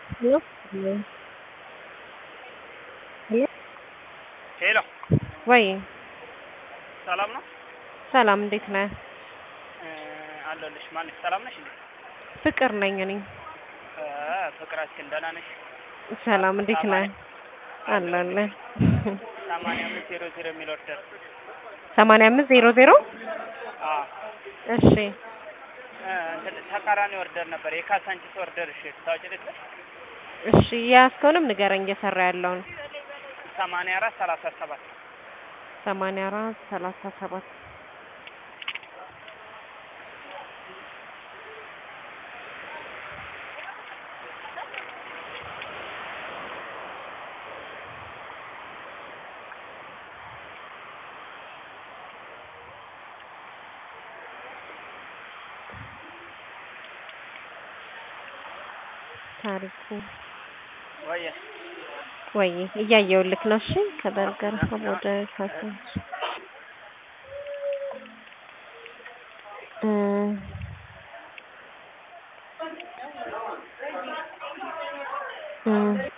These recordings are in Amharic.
Hello? Hello? ሄሎ ሄሎ ወይ ሰላም ነው ሰላም፣ እንዴት ነህ? እ አለሁልሽ። ማነሽ? ሰላም ነሽ እንዴ? ፍቅር ነኝ እኔ። እ ፍቅራችን ደህና ነሽ? ሰላም፣ እንዴት ነህ? አለሁልሽ። አለሁልህ። ሰማንያ አምስት ዜሮ ዜሮ የሚል ኦርደር ሰማንያ አምስት ዜሮ ዜሮ አዎ እሺ እ እንትን ተቃራኒ ኦርደር ነበር የካሳንቺስ ኦርደር። እሺ ታውቂልሽ? እሺ የያዝከውንም ንገረኝ፣ እየሰራ ያለውን ሰማንያ አራት ሰላሳ ሰባት ሰማንያ አራት ሰላሳ ሰባት ታሪኩ ወይ ወይ እያየሁልክ ነው። እሺ ከበርገር ሀብ ወደ ካሳንች እ እ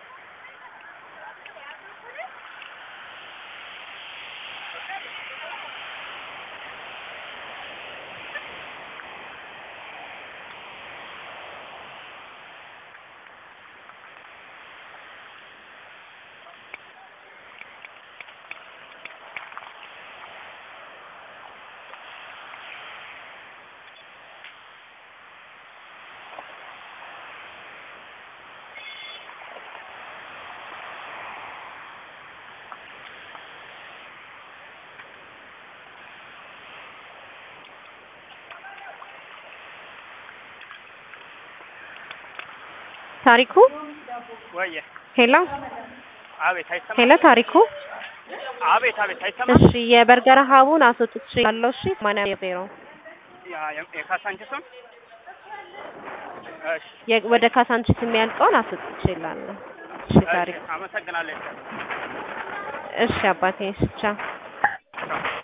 ታሪኩ ወይ ሄሎ አቤት አይሰማም? ሄሎ ታሪኩ አቤት አቤት አይሰማም? እሺ የበርገር ሀቡን አስወጥቼ ያለው እሺ ሰማንያ ዜሮ ያ- የ- የካሳንቺሱን እሺ የ- ወደ ካሳንቺስ የሚያልቀውን አስወጥቼ እላለሁ። እሺ እሺ ታሪኩ አመሰግናለሁ። እሺ አባቴ እሺ ቻው